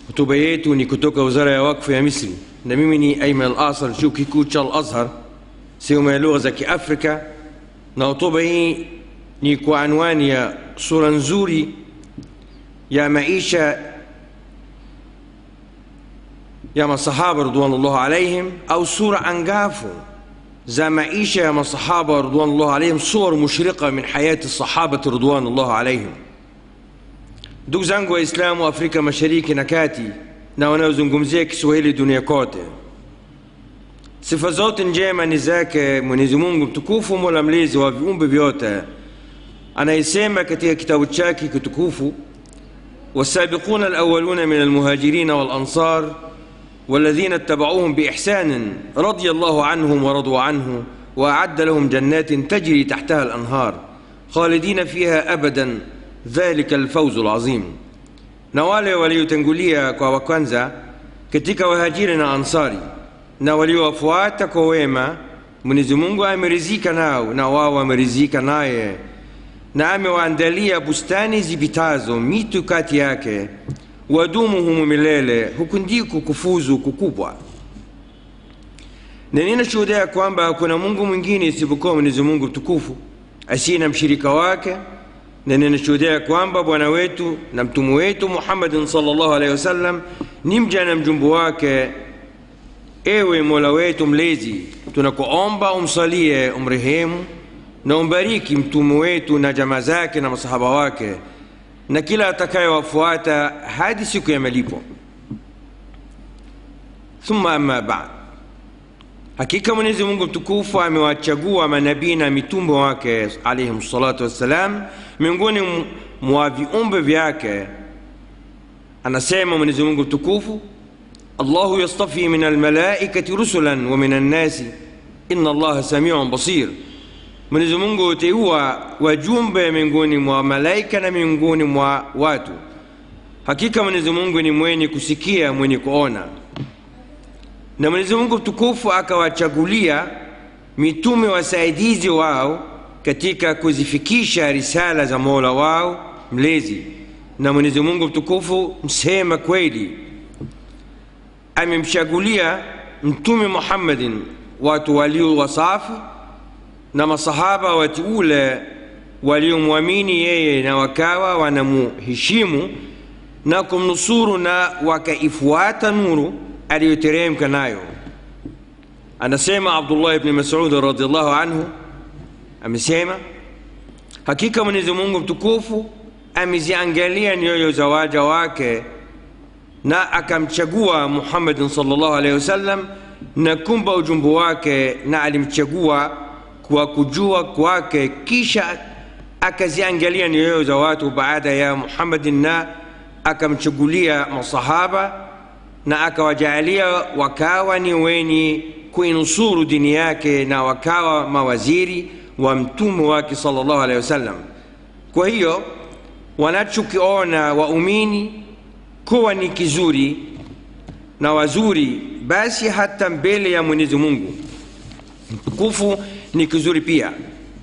Hotuba yetu ni kutoka Wizara ya Wakfu ya Misri, na mimi ni Ayman Al-Asar, chuo kikuu cha Al-Azhar, sehemu ya lugha za Kiafrika, na hotuba hii ni kwa anwani ya sura nzuri ya maisha ya masahaba ridwanullah alaihim, au sura angafu za maisha ya masahaba ridwanullah alaihim, suwar mushrika min hayati sahabati ridwanullah alaihim. Ndugu zangu Waislamu wa Afrika Mashariki na Kati na wanaozungumzia Kiswahili dunia kote, sifa zote njema ni zake Mwenyezi Mungu mtukufu, mola mlezi wa viumbe vyote, anayesema katika kitabu chake kitukufu, wasabiquna alawaluna min almuhajirina walansar والذين اتبعوهم بإحسان رضي الله عنهم ورضوا عنه وأعد لهم جنات تجري تحتها الأنهار خالدين فيها أبدا dhalika alfauzu alazim. Na wale waliotangulia kwa wa kwanza katika wahajiri na ansari na waliowafuata kwa wema, Mwenyezi Mungu amerizika nao na wao wamerizika naye, na amewaandalia bustani zipitazo mito kati yake, wadumu humu milele. Huku ndiko kufuzu kukubwa. Na ninashuhudia kwamba hakuna Mungu mwingine isipokuwa Mwenyezi Mungu mtukufu asiye na mshirika wake na ninashuhudia kwamba bwana wetu na mtume wetu Muhammadin sallallahu alaihi wasallam ni mja na mjumbe wake. Ewe Mola wetu mlezi, tunakuomba umsalie, umrehemu na umbariki mtume wetu na jamaa zake na masahaba wake na kila atakayewafuata hadi siku ya malipo. Thumma amma ba'd, hakika Mwenyezi Mungu mtukufu amewachagua manabii na mitume wake alayhim salatu wassalam miongoni mwa viumbe vyake. Anasema Mwenyezi Mungu mtukufu, Allahu yastafi min almalaikati rusulan wa min annasi inna Allaha samiun basir. Mwenyezi Mungu huteua wajumbe miongoni mwa malaika na miongoni mwa watu. Hakika Mwenyezi Mungu ni mwenye kusikia, mwenye kuona. Na Mwenyezi Mungu mtukufu akawachagulia mitume wasaidizi wao katika kuzifikisha risala za Mola wao mlezi. Na Mwenyezi Mungu mtukufu msema kweli amemchagulia Mtume Muhammadin watu walio wasafi na masahaba wateule waliomwamini yeye na wakawa wanamuheshimu na kumnusuru na wakaifuata nuru aliyoteremka nayo. Anasema Abdullah ibn Mas'ud radhiallahu anhu amesema hakika Mwenyezi Mungu mtukufu ameziangalia nyoyo za waja wake na akamchagua Muhammadin sallallahu alaihi wasallam na kumba ujumbe wake, na alimchagua kwa kujua kwake, kisha akaziangalia nyoyo za watu baada ya Muhammadin na akamchagulia masahaba na akawajaalia wakawa ni wenye kuinusuru dini yake na wakawa mawaziri wa mtume wake sallallahu alaihi wasallam. Kwa hiyo wanachokiona waumini kuwa ni kizuri na wazuri, basi hata mbele ya Mwenyezi Mungu mtukufu ni kizuri pia.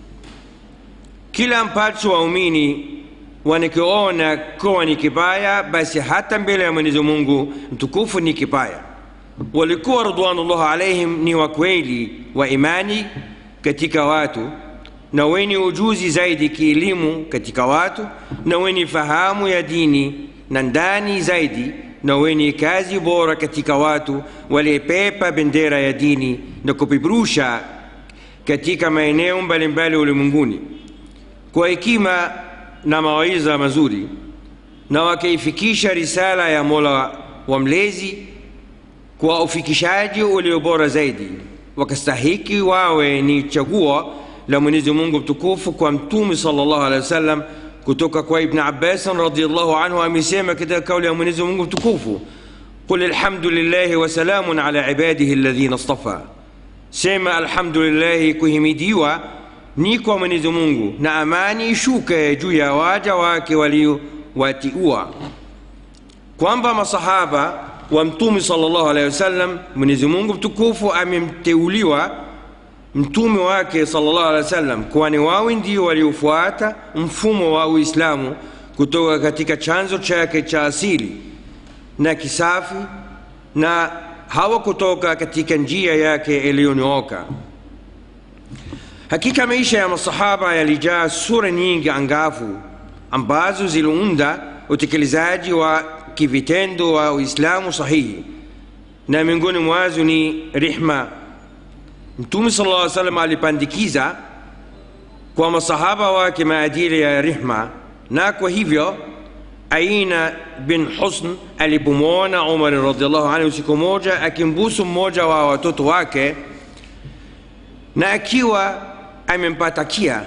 Kila ambacho waumini wanakiona kuwa ni kibaya, basi hata mbele ya Mwenyezi Mungu mtukufu ni kibaya. Walikuwa ridwanullah alaihim ni wakweli wa imani katika watu na wenye ujuzi zaidi kielimu katika watu na wenye fahamu ya dini na ndani zaidi na wenye kazi bora katika watu waliepepa bendera ya dini na kupeperusha katika maeneo mbalimbali ulimwenguni kwa hekima na mawaidha mazuri na wakaifikisha risala ya Mola wa mlezi kwa ufikishaji ulio bora zaidi, wakastahiki wawe ni chaguo la Mwenyezi Mungu mtukufu kwa Mtume sallallahu alaihi wasallam. Kutoka kwa Ibn Abbas radhiyallahu anhu amesema katika kauli ya Mwenyezi Mungu mtukufu, qul alhamdulillahi wa salamun ala ibadihi alladhina istafa, sema alhamdulillahi, kuhimidiwa ni kwa Mwenyezi Mungu na amani ishuke juu ya waja wake waliowatiua, kwamba masahaba wa Mtume sallallahu alaihi wasallam, Mwenyezi Mungu mtukufu amemteuliwa mtume wake sallallahu alaihi wasallam, kwani wao ndio waliofuata mfumo wa Uislamu kutoka katika chanzo chake cha asili na kisafi na hawakutoka katika njia yake iliyonyooka hakika maisha ya masahaba yalijaa sura nyingi angavu ambazo ziliunda utekelezaji wa kivitendo wa uislamu sahihi na miongoni mwazo ni rihma mtume sala llaw salam alipandikiza kwa masahaba wake maadili ya rihma na kwa hivyo aina bin husn alipomwona umar radiallahu anhu siku moja akimbusu mmoja wa watoto wake na akiwa amempatakia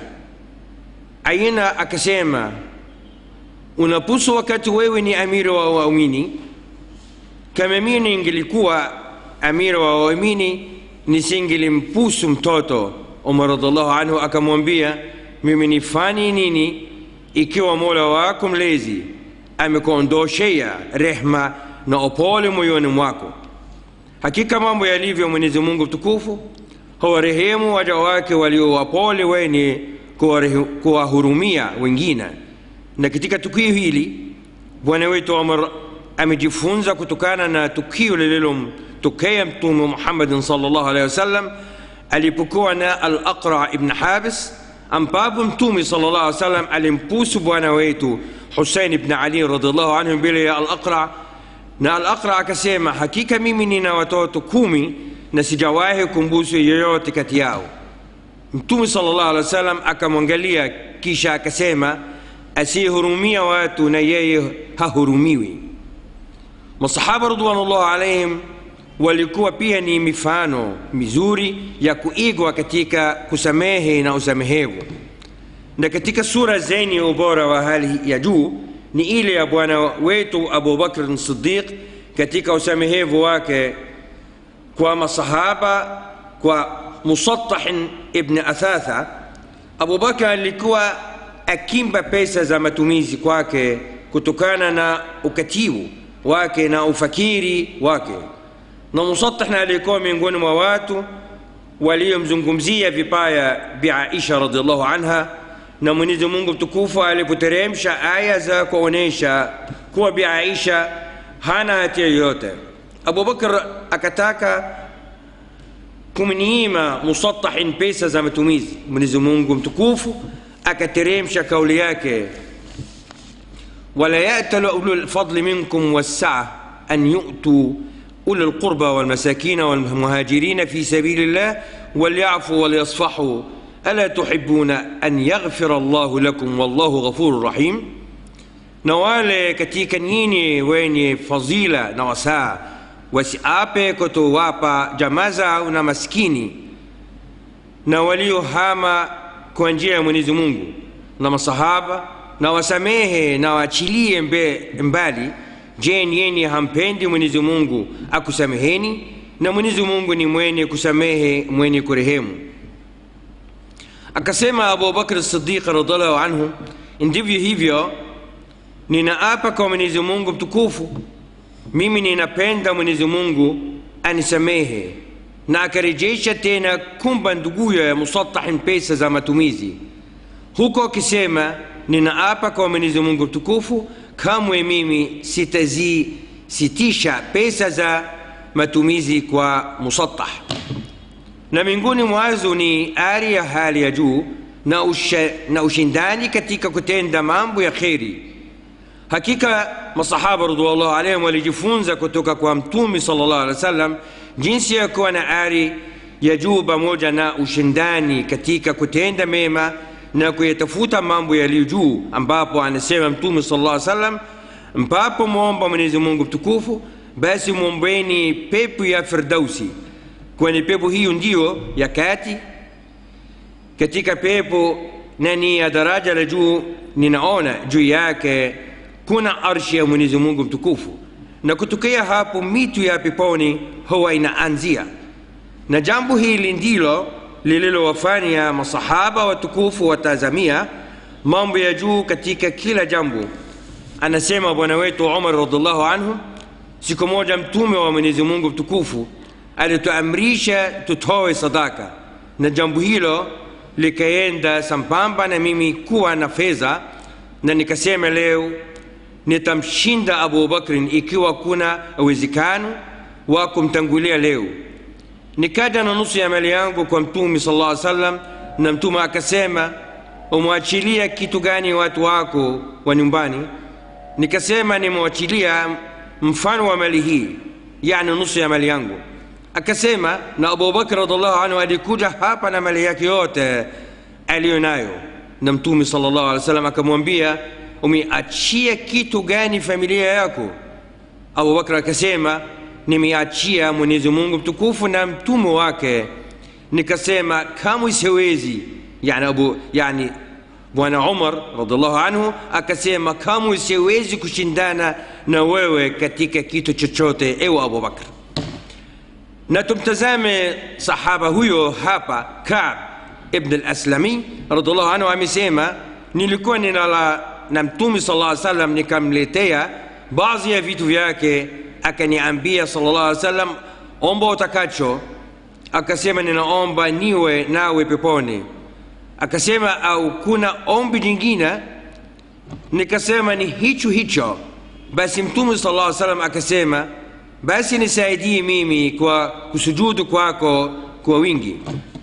aina akasema unapusu wakati wewe ni amiri wa waumini kama mimi ningelikuwa amiri wa waumini nisingelimpusu mtoto umar radiallahu anhu akamwambia mimi nifanye nini ikiwa mola wako mlezi amekuondoshea rehma na upole moyoni mwako hakika mambo yalivyo mwenyezi mungu mtukufu huwarehemu waja wake walio wapole wenye kuwahurumia wengine na katika tukio hili bwana wetu umar amejifunza kutokana na tukio lililomtokea mtume muhammadin salllah alehi wasallam alipokuwa na al aqra ibn habis ambapo mtume salllah alih wasallam alimpusu bwana wetu husein ibn ali radiallahu anhu mbele ya al aqra na al aqra akasema hakika mimi nina watoto kumi na sijawahi kumbusu yoyote kati yao mtume salllah alih wasallam akamwangalia kisha akasema asiyehurumia watu na yeye hahurumiwi masahaba ridwanullah alaihim walikuwa pia ni mifano mizuri ya kuigwa katika kusamehe na usamehevu na katika sura zenye ubora wa hali ya juu ni ile ya bwana wetu abubakr sidiq katika usamehevu wake kwa masahaba kwa musatahin ibn athatha abubakar alikuwa akimba pesa za matumizi kwake kutokana na ukatibu wake na ufakiri wake na musatahna alikuwa miongoni mwa watu waliomzungumzia vibaya biaisha radiallahu anha na mwenyezi mungu mtukufu alipoteremsha aya za kuonyesha kuwa biaisha hana hatia yoyote abubakar akataka kumnyima musatahin pesa za matumizi mwenyezi mungu mtukufu akateremsha kauli yake wala yatala ulu lfadli minkum wassaa an yu'tuu أولي القربى والمساكين والمهاجرين في سبيل الله وليعفوا وليصفحوا ألا تحبون أن يغفر الله لكم والله غفور رحيم نوال katika nyinyi wenye fadhila na wasaa wasiape kutowapa jamaa zao na maskini na waliohama kwa njia ya mwenyezi mungu na masahaba na wasamehe na waachilie mbali je nyinyi hampendi mwenyezi mungu akusameheni na mwenyezi mungu ni mwenye kusamehe mwenye kurehemu akasema abubakr sidiq radiallahu anhu ndivyo hivyo ninaapa kwa mwenyezi mungu mtukufu mimi ninapenda mwenyezi mungu anisamehe na akarejesha tena kumba nduguyo ya musatahin pesa za matumizi huko akisema ninaapa kwa mwenyezi mungu mtukufu kamwe mimi sitazisitisha pesa za matumizi kwa musatah na miongoni mwazo ni ari ya hali ya juu na, usha, na ushindani katika kutenda mambo ya kheri hakika masahaba radhiallahu alaihim walijifunza kutoka kwa mtume sallallahu alaihi wasallam jinsi ya kuwa na ari ya juu pamoja na ushindani katika kutenda mema na kuyatafuta mambo yaliyo juu ambapo anasema mtume sala llah salam mpapo mwomba mwenyezi mungu mtukufu basi mwombeni pepo ya firdausi kwani pepo hiyo ndiyo ya kati katika pepo na ni ya daraja la juu ninaona juu yake kuna arshi ya mwenyezi mungu mtukufu na kutokea hapo mitu ya peponi huwa inaanzia na jambo hili ndilo lililowafanya masahaba watukufu watazamia mambo ya juu katika kila jambo anasema bwana wetu umar radiallahu anhu siku moja mtume wa mwenyezi mungu mtukufu alituamrisha tutoe sadaka na jambo hilo likaenda sambamba na mimi kuwa na fedha na nikasema leo nitamshinda abu bakrin ikiwa kuna uwezekano wa kumtangulia leo nikaja na nusu ya mali yangu kwa mtume sala llah salam na mtume akasema umwachilia kitu gani watu wako wa nyumbani nikasema nimwachilia mfano wa mali hii yani nusu ya mali yangu akasema na abubakr radiallahu anhu alikuja hapa na mali yake yote aliyo nayo na mtume sala llahu alih wa sallam akamwambia umeachia kitu gani familia yako abubakr akasema nimeachia mwenyezi mungu mtukufu na mtume wake nikasema kamwe siwezi yani, abu, yani bwana umar radiallahu anhu akasema kamwe siwezi kushindana na wewe katika kitu chochote ewe abubakr na tumtazame sahaba huyo hapa kab ibn al-aslami radiallahu anhu amesema nilikuwa ninala na mtume sala lla salam nikamletea baadhi ya vitu vyake akaniambia sala llah alih salam omba utakacho akasema ninaomba niwe nawe peponi akasema au kuna ombi jingine nikasema ni hicho hicho basi mtume sala llah salam akasema basi nisaidie mimi kwa kusujudu kwako kwa wingi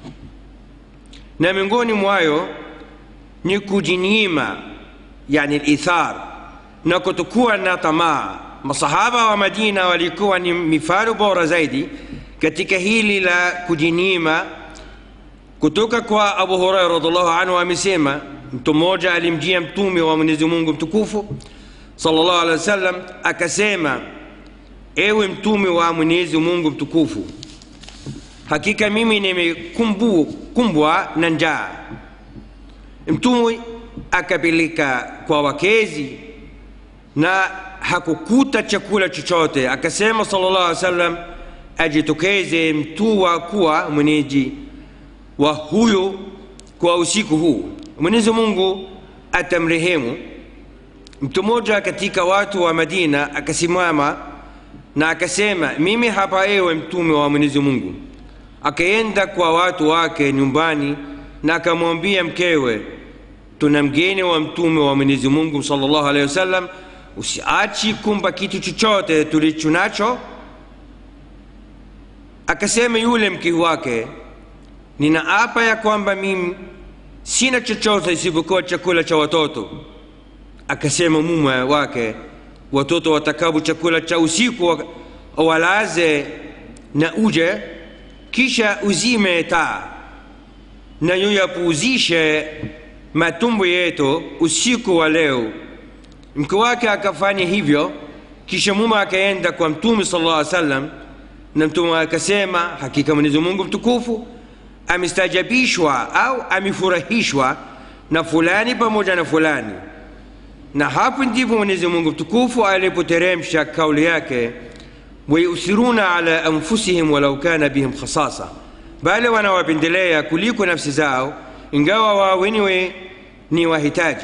na miongoni mwayo ni kujinyima yani lithar na kutokuwa na tamaa masahaba wa madina walikuwa ni mifano bora zaidi katika hili la kujinyima kutoka kwa abu huraira radiallahu anhu amesema mtu mmoja alimjia mtume wa mwenyezi mungu mtukufu salllahu alehi wa sallam akasema ewe mtume wa mwenyezi mungu mtukufu hakika mimi nimekumbwa na njaa mtume akapeleka kwa wakezi na hakukuta chakula chochote akasema sala llah alih salam ajitokeze mtu wa kuwa mwenyeji wa huyo kwa usiku huu mwenyezi mungu atamrehemu mtu mmoja katika watu wa madina akasimama na akasema mimi hapa ewe mtume wa mwenyezi mungu akaenda kwa watu wake nyumbani na akamwambia mkewe tuna mgeni wa mtume wa mwenyezi mungu salllahu alehi wasallam usiachi kumpa kitu chochote tulicho nacho akasema yule mke wake ninaapa ya kwamba mimi sina chochote isipokuwa chakula cha watoto akasema mume wake watoto watakabu chakula cha usiku walaze na uje kisha uzime taa na yuyapuuzishe matumbo yetu usiku wa leo mke wake akafanya hivyo kisha mume akaenda kwa mtume sala llah salam na mtume akasema hakika mwenyezi mungu mtukufu amestajabishwa au amefurahishwa na fulani pamoja na fulani na hapo ndipo mwenyezi mungu mtukufu alipoteremsha kauli yake wayuthiruna ala anfusihim walau kana bihim khasasa bali wanawapendelea kuliko nafsi zao ingawa wao wenyewe ni wahitaji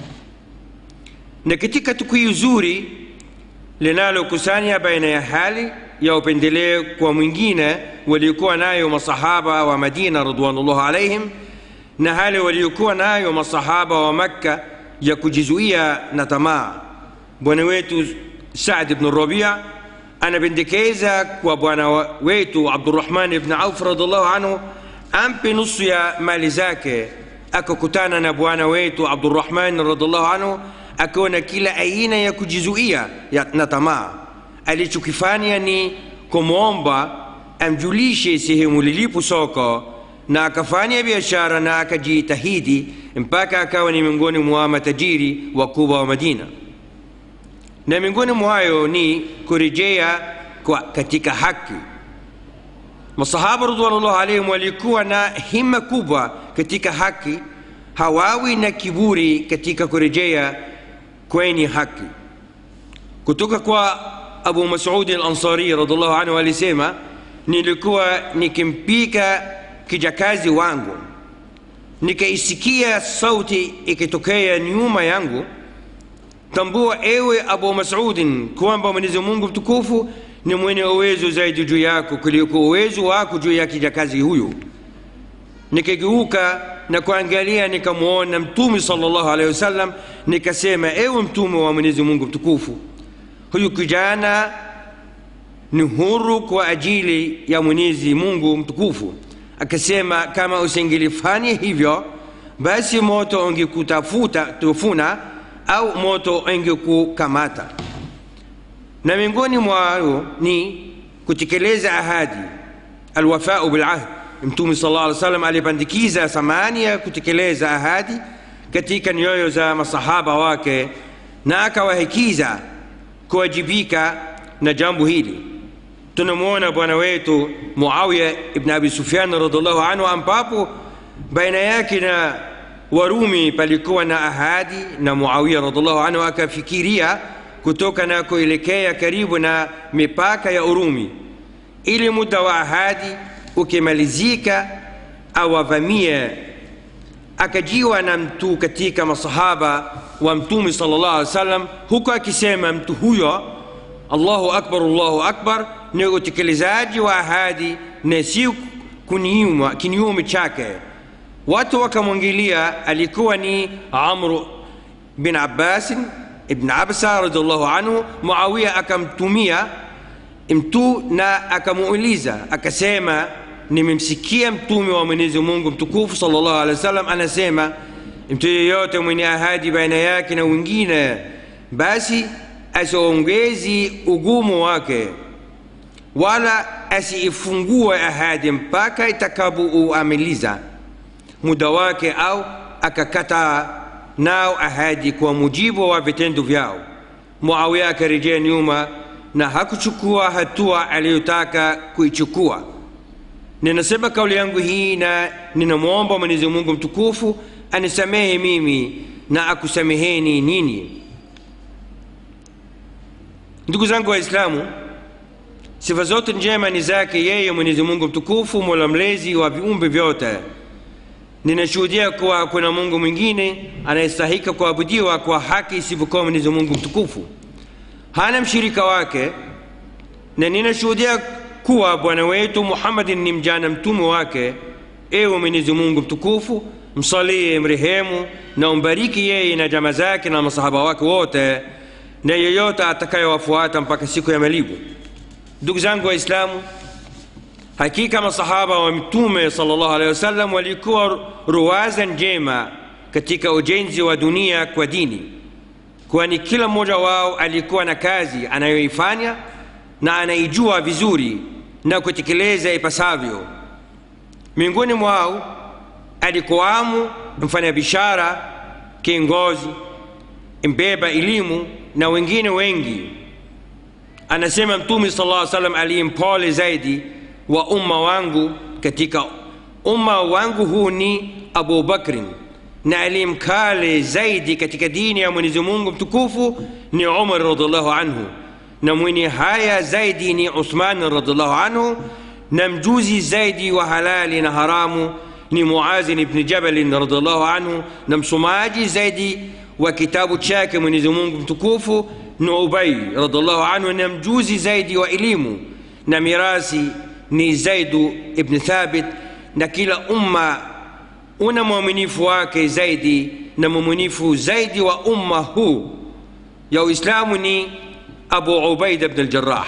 na katika tukio zuri linalokusanya baina ya hali ya upendeleo kwa mwingine waliokuwa nayo masahaba wa madina radwanullah alaihim na hali waliokuwa nayo masahaba wa makka ya kujizuia na tamaa bwana wetu saad bnu rabia anapendekeza kwa bwana wetu abdurahman ibn auf radiallahu anhu ampe nusu ya mali zake akakutana na bwana wetu abdurahman radiallahu anhu akaona kila aina ya kujizuia na tamaa alichokifanya ni kumwomba amjulishe sehemu lilipo soko na akafanya biashara na akajitahidi mpaka akawa ni miongoni mwa matajiri wakubwa wa madina na miongoni mwayo ni kurejea katika haki masahaba ridwanullah alaihim walikuwa na hima kubwa katika haki hawawi na kiburi katika kurejea kwenye haki kutoka kwa abu masudi alansari radiallahu anhu alisema nilikuwa nikimpika kijakazi wangu nikaisikia sauti ikitokea nyuma yangu tambua ewe abu masudin kwamba mwenyezi mungu mtukufu ni mwenye uwezo zaidi juu yako kuliko uwezo wako juu ya kijakazi huyu nikageuka na kuangalia nikamwona mtume salllahu alehi wasallam nikasema ewe mtume wa mwenyezi mungu mtukufu huyu kijana ni huru kwa ajili ya mwenyezi mungu mtukufu akasema kama usingelifanya hivyo basi moto ungekutafuta tufuna au moto ungekukamata na miongoni mwayo ni kutekeleza ahadi alwafau bilahd mtume sala llah alih salam alipandikiza thamani ya kutekeleza ahadi katika nyoyo za masahaba wake na akawahikiza kuwajibika na jambo hili tunamwona bwana wetu muawiya ibn abi sufyan radiallahu anhu ambapo baina yake na warumi palikuwa na ahadi na muawiya radiallahu anhu akafikiria kutoka na kuelekea karibu na mipaka ya urumi ili muda wa ahadi ukimalizika awavamie akajiwa na mtu katika masahaba wa mtume sala llah alih wasallam huku akisema mtu huyo allahu akbar allahu akbar ni utekelezaji wa ahadi na si kinyume chake watu wakamwangilia alikuwa ni amru bin abbasin ibn absa radiallahu anhu muawiya akamtumia mtu na akamuuliza akasema nimemsikia mtume wa mwenyezi mungu mtukufu sal llahu alehi wa sallam anasema mtu yeyote mwenye ahadi baina yake na wengine basi asiongezi ugumu wake wala asiifungue ahadi mpaka itakapouamiliza muda wake au akakataa nao ahadi kwa mujibu wa vitendo vyao muawiya akarejea nyuma na hakuchukua hatua aliyotaka kuichukua ninasema kauli yangu hii na ninamwomba mwenyezi mungu mtukufu anisamehe mimi na akusameheni nini ndugu zangu waislamu sifa zote njema ni zake yeye mwenyezi mungu mtukufu mola mlezi wa viumbe vyote ninashuhudia kuwa kuna mungu mwingine anayestahika kuabudiwa kwa haki isivyokuwa mwenyezi mungu mtukufu hana mshirika wake na ninashuhudia kuwa bwana wetu muhammadin ni mjana mtume wake ewe mwenyezi mungu mtukufu msalie mrehemu na umbariki yeye na jama zake na masahaba wake wote na yeyote atakayewafuata mpaka siku ya malibu ndugu zangu waislamu hakika masahaba wa mtume salllah alehi wasallam walikuwa ruwaza njema katika ujenzi wa dunia kwa dini kwani kila mmoja wao alikuwa na kazi anayoifanya na anaijua vizuri na kutekeleza ipasavyo miongoni mwao alikuwamo mfanyabiashara kiongozi mbeba elimu na wengine wengi anasema mtume sala lla salam aliyempole zaidi wa umma wangu katika umma wangu huu ni abu bakrin na aliyemkale zaidi katika dini ya mwenyezi mungu mtukufu ni umar radiallahu anhu na mwenye haya zaidi ni uthman radiallahu anhu na mjuzi zaidi wa halali na haramu ni muazin ibni jabalin radiallahu anhu na msomaji zaidi wa kitabu chake mwenyezi mungu mtukufu ni ubai radiallahu anhu na mjuzi zaidi wa elimu na mirasi ni zaidu ibni thabit na kila umma una mwaminifu wake zaidi na mwaminifu zaidi wa umma huu ya uislamu ni abu ubaida bn aljarah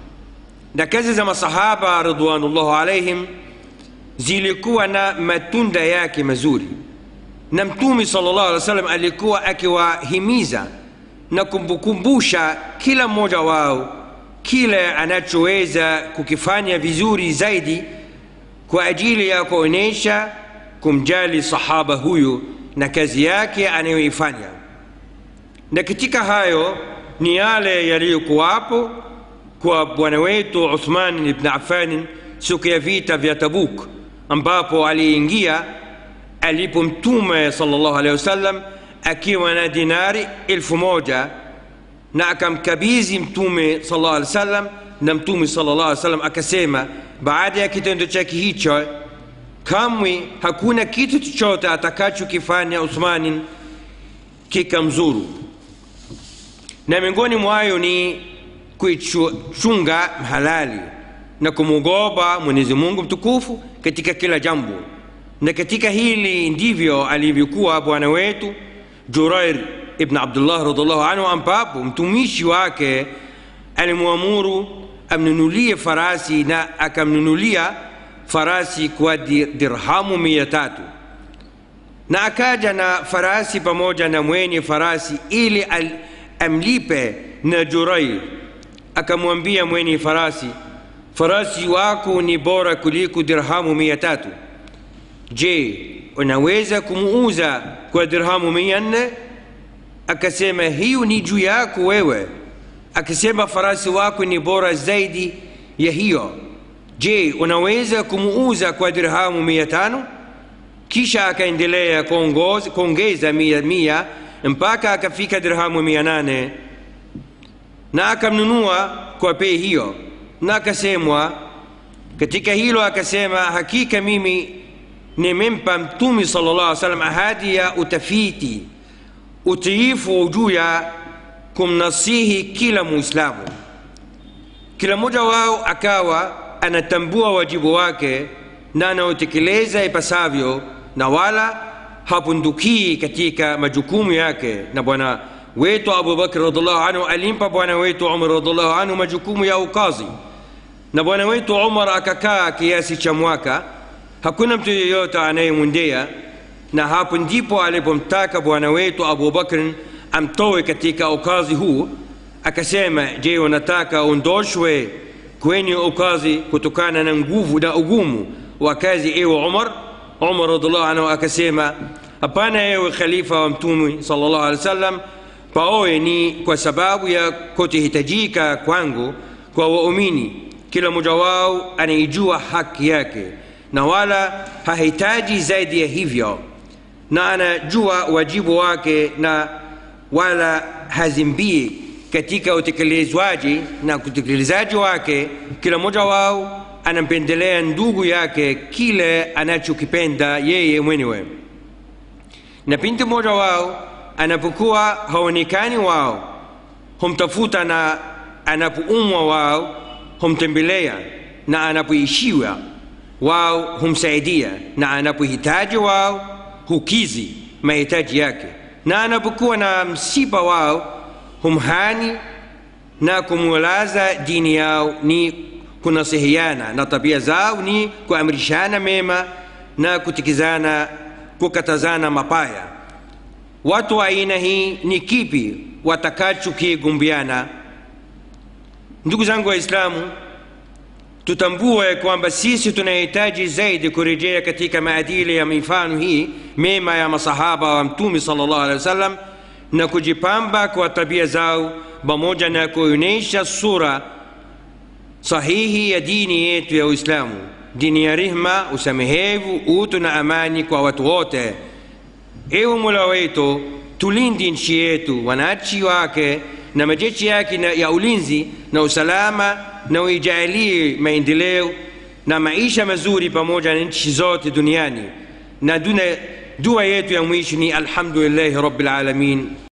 na kazi za masahaba ridwanullahu alaihim zilikuwa na matunda yake mazuri na mtume sala llahu alih wa sallam alikuwa akiwahimiza na kumkumbusha kila mmoja wao kile anachoweza kukifanya vizuri zaidi kwa ajili ya kuonyesha kumjali sahaba huyu na kazi yake anayoifanya na katika hayo ni yale yaliyokuwapo kwa bwana wetu uthman ibn affan siku ya vita vya tabuk ambapo aliingia alipo mtume salllahu alehi wasallam akiwa na dinari elfu moja na akamkabizi mtume salllah alih wasallam na mtume salllah alih wasallam akasema baada ya kitendo chake hicho kamwe hakuna kitu chochote atakachokifanya uthmanin kikamzuru na miongoni mwayo ni kuichunga halali na kumwogopa mwenyezi mungu mtukufu katika kila jambo na katika hili ndivyo alivyokuwa bwana wetu jurair ibn abdullah radiallahu anhu ambapo mtumishi wake alimwamuru amnunulie farasi na akamnunulia farasi kwa dirhamu mia tatu na akaja na farasi pamoja na mwenye farasi ili al, amlipe na Jurair. Akamwambia mwenye farasi, farasi wako ni bora kuliko dirhamu mia tatu. Je, unaweza kumuuza kwa dirhamu mia nne? Akasema, hiyo ni juu yako wewe. Akasema, farasi wako ni bora zaidi ya hiyo. Je, unaweza kumuuza kwa dirhamu mia tano? kisha akaendelea kuongeza mia mia mpaka akafika dirhamu mia nane na akamnunua kwa bei hiyo na akasemwa katika hilo akasema hakika mimi nimempa mtume sala llah alih salam ahadi ya utafiti utiifu juu ya kumnasihi kila muislamu kila mmoja wao akawa anatambua wajibu wake na anaotekeleza ipasavyo na wala hapundukii katika majukumu yake na bwana wetu abubakr radiallahu anhu alimpa bwana wetu umar radiallahu anhu majukumu ya ukazi na bwana wetu umar akakaa kiasi cha mwaka hakuna mtu yeyote anayemwendea na hapo ndipo alipomtaka bwana wetu abubakr amtoe katika ukazi huu akasema je unataka ondoshwe kwenye ukazi kutokana na nguvu na ugumu wa kazi ewe umar umar radiallahu anhu akasema hapana ewe khalifa wa mtume sallallahu alaihi wasallam paoe ni kwa sababu ya kutohitajika kwangu kwa waumini kila mmoja wao anaijua haki yake na wala hahitaji zaidi ya hivyo na anajua wajibu wake na wala hazimbii katika utekelezwaji na utekelezaji wake kila mmoja wao anampendelea ndugu yake kile anachokipenda yeye mwenyewe na binti mmoja wao anapokuwa haonekani wao humtafuta na anapoumwa wao humtembelea na anapoishiwa wao humsaidia na anapohitaji wao hukizi mahitaji yake na anapokuwa na msiba wao humhani na kumwelaza dini yao ni kunasihiana na tabia zao ni kuamrishana mema na kutikizana kukatazana mapaya watu wa aina hii ni kipi watakachokigumbiana ndugu zangu waislamu tutambue kwamba sisi tunahitaji zaidi kurejea katika maadili ya mifano hii mema ya masahaba wa mtume sallallahu alaihi wasallam na kujipamba kwa tabia zao pamoja na kuonyesha sura sahihi ya dini yetu ya uislamu dini ya rehma usamehevu utu na amani kwa watu wote ewe mola wetu tulindi nchi yetu wananchi wake na majeshi yake ya ulinzi na usalama na uijalie maendeleo na maisha mazuri pamoja na nchi zote duniani na dua yetu ya mwisho ni alhamdulillahi rabbil alamin